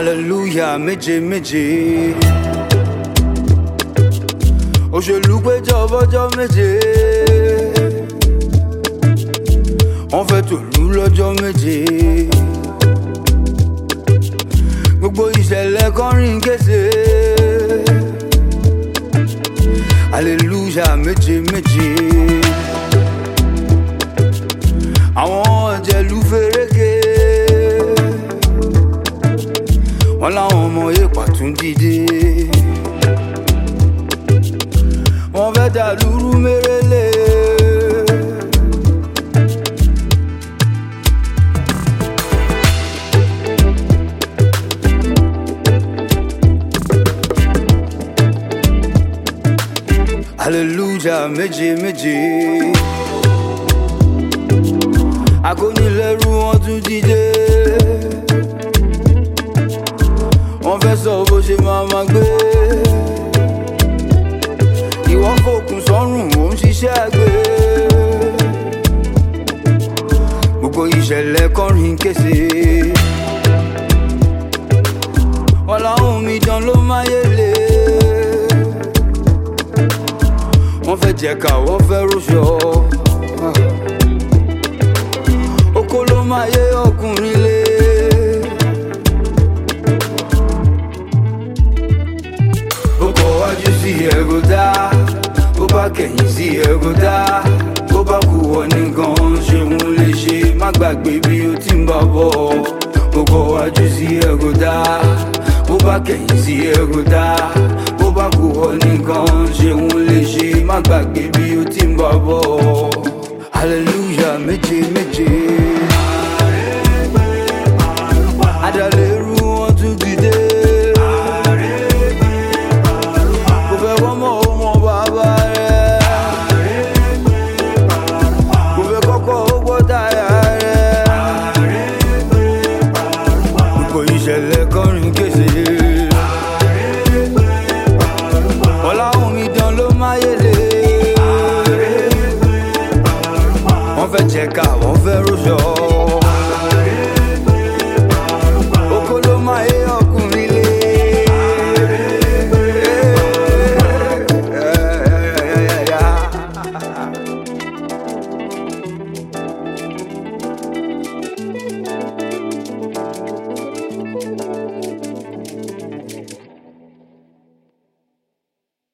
hallelujah méje méje. òṣèlú péjọ bọ́jọ́ méje. wọ́n fẹ́ tòlú lọ́jọ́ méje. gbogbo ìṣẹ̀lẹ̀ kọrin kése. hallelujah méje méje. àwọn ọ̀jẹ̀lú fẹ́rẹ́gẹ́ wọn láwọn ọmọ èèpà tún dìde wọn fẹ́ dà lúrú mérèlé. hallelujah méje méje akónilẹ́rú wọn tún dìde wọ́n fẹ́ sọ bó ṣe máa ma gbé ìwọ fòkun sọ́rùn ò ń ṣiṣẹ́ àgbẹ̀ gbogbo ìṣẹ̀lẹ̀ kọrin kése wọn làwọn omidan ló máyé lé wọ́n fẹ́ jẹ̀ka wọ́n fẹ́ rúṣọ oko ló máa yé ọkùnrin lé. bó kọ wájú sí ẹ̀rọ dá bó bá kẹ̀yìn sí ẹ̀rọ dá bó bá kú wọ nìkan ṣeun lè ṣe má gbàgbé bí o ti ń bá bọ̀ bó kọ wájú sí ẹ̀rọ dá bó bá kẹ̀yìn sí ẹ̀rọ dá bó bá kú wọ nìkan ṣeun lè ṣe má gbàgbé bí o ti ń bá bọ̀ hallelujah méje méje. adàlérú wọn tún dìde. kò fẹ́ wọ́n mọ̀ ó mọ bàbá rẹ̀. kò fẹ́ kọ́kọ́ ó gbọ́ táyà rẹ̀. gbogbo ìṣẹ̀lẹ̀ kọrin kése. ọ̀làwọ̀n mi dán ló máyèlé. wọ́n fẹ́ jẹ̀ka wọ́n fẹ́ rúṣọ.